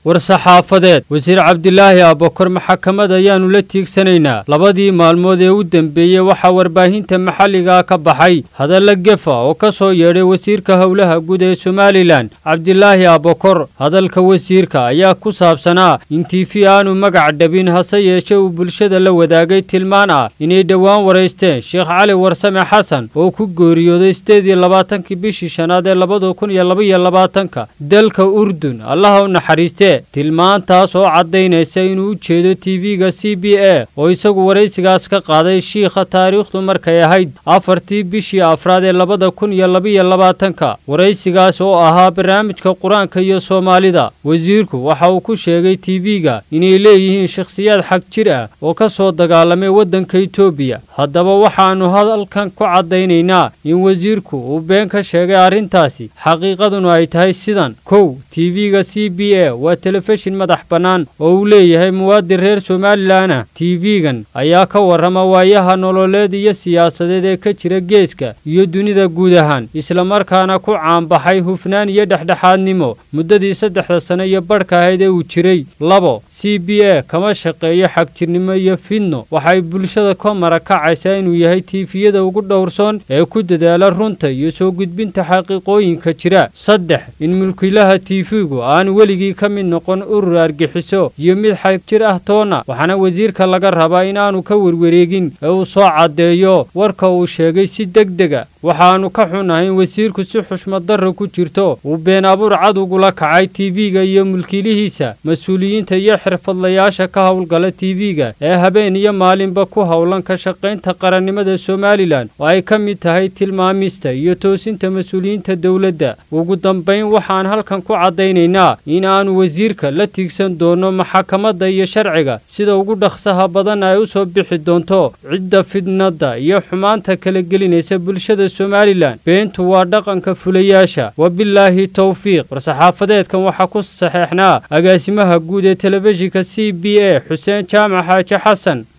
war-saxaafadeed wasiir cabdilaahi aabakor maxakamad ayaannu la tiigsanaynaa labadii maalmood ee u dembeeyey waxaa warbaahinta maxalligaa ka baxay hadalla gefa oo ka soo yeedhay wasiirka howlaha guud ee somalilan cabdilaahi aabakor hadalka wasiirka ayaa ku saabsanaa in tiifi aanu magac dhabin hase yeeshe uu bulshada la wadaagay tilmaan ah inay dhowaan waraysteen sheekh cali warsame xasan oo ku geeriyooday sideed iyo labaatankii bishii shanaad ee labada kun iyo labaiyo labaatanka dalka urdun allaha u naxariistee tilmaantaas oo caddaynaysa inuu u jeedo tv-ga c b a oo isagu waraysigaas ka qaaday shiikha taariikhdu markay ahayd afartii bishii afraad ee labada kun iyo labaiyo labaatanka waraysigaas oo ahaa barnaamijka qur-aanka iyo soomaalida wasiirku waxa uu ku sheegay tv-ga inay leeyihiin shakhsiyaad xag jir ah oo ka soo dagaalamay waddanka etoobiya haddaba waxaannu hadalkan ku caddaynaynaa in wasiirku uu been ka sheegay arrintaasi xaqiiqaduna ay tahay sidan kow tv-ga c b a waa telefishin madax bannaan oo uu leeyahay muwaadin reer somalilan ah tv-gan ayaa ka warrama waayaha nololeed iyo siyaasadeed ee ka jira geeska iyo dunida guud ahaan islamarkaana ku caanbaxay hufnaan iyo dhexdhexaadnimo muddadii saddexda sano iyo badhka ahayd ee uu jiray labo c b a kama shaqeeyo xagjirnimo iyo fidno waxay bulshada ka marakacaysaa inuu yahay tiifiyada ugu dhowrsoon ee ku dadaala runta iyo soo gudbinta xaqiiqooyinka jira saddex in mulkiilaha tiifigu aan weligii ka mid noqon urur argixiso iyo mid xagjir ah toona waxaana wasiirka laga rabaa inaanu ka werwareegin ee uu soo caddeeyo warka uu sheegay si deg dega waxaannu ka xunahay in wasiirku si xushmaddarra ku jirto uu been abuur cad ugula kacay tv-ga iyo mulkiilihiisa mas-uuliyiinta iyo xirfadlayaasha ka howlgala tv-ga ee habeen iyo maalinba ku howlan ka shaqaynta qarannimada somalilan oo ay ka mid tahay tilmaamista iyo toosinta mas-uuliyiinta dowladda ugu dambayn waxaan halkan ku caddaynaynaa in aanu wasiirka la tiigsan doono maxakamadda iyo sharciga sida ugu dhaqsaha badan ay u soo bixi doonto cidda fidnadda iyo xumaanta kala gelinaysa bulshada somalilan beentu waa dhaqanka fulayaasha wabilaahi towfiiq war-saxaafadeedkan waxaa ku saxeexnaa agaasimaha guud ee telefishinka c b a xuseen jaamac xaaji xasan